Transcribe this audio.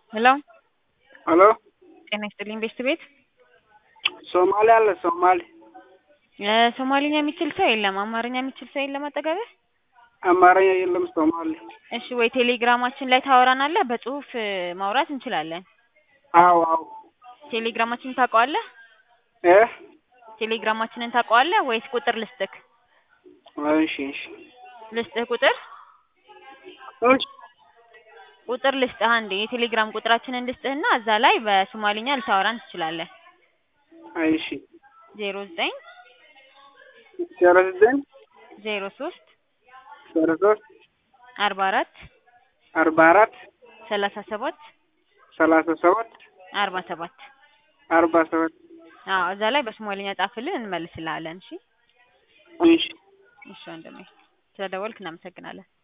ሄሎ ሄሎ ጤና ይስጥልኝ ቤስት ቤት ሶማሌ አለ ሶማሌ እ ሶማሊኛ የሚችል ሰው የለም። አማርኛ የሚችል ሰው የለም አጠገብህ? አማርኛ የለም ሶማሌ እሺ ወይ ቴሌግራማችን ላይ ታወራናለህ? በጽሁፍ እ ማውራት እንችላለን። አዎ አዎ ቴሌግራማችንን ታውቀዋለህ? እ ቴሌግራማችንን ታውቀዋለህ ወይስ ቁጥር ልስጥክ? እሺ እሺ ልስጥህ ቁጥር እሺ ቁጥር ልስጥህ አንዴ የቴሌግራም ቁጥራችንን ልስጥህና እዛ ላይ በሶማሊኛ ልታወራን ትችላለህ። እሺ ዜሮ ዘጠኝ ዜሮ ዘጠኝ ዜሮ ሶስት ዜሮ ሶስት አርባ አራት አርባ አራት ሰላሳ ሰባት ሰላሳ ሰባት አርባ ሰባት አርባ ሰባት አዎ እዛ ላይ በሶማሊኛ ጻፍልን እንመልስልሃለን። እሺ እሺ እሺ ወንድሜ ስለደወልክ እናመሰግናለን።